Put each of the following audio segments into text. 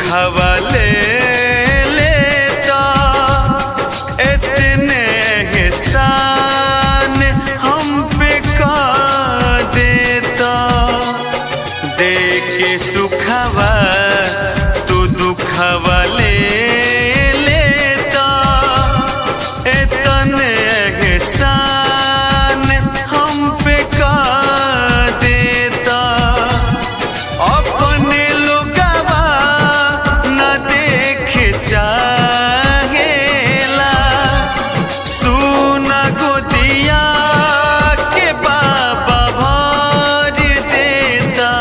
दुखवा ले लेता इतने एहसान हम पे का देता देख के सुखवा तू दुखवा ले लेता इतने एहसान हम पे का देता अपने लोगवा न देख चाहेला सुना गोदिया के बाबा भर देता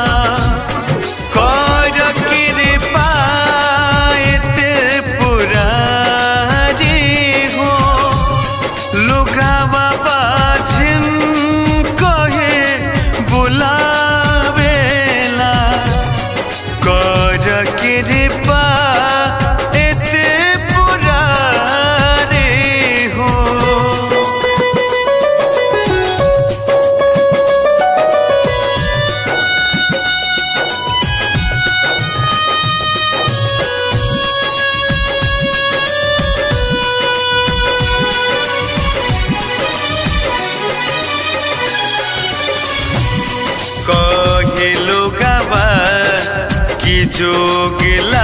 कर कृपा एते पुरारी हो लुगावा बाझिन कहे बुलावेला कर कृपा एते पुरारी हो कहे लोगवा कि जोग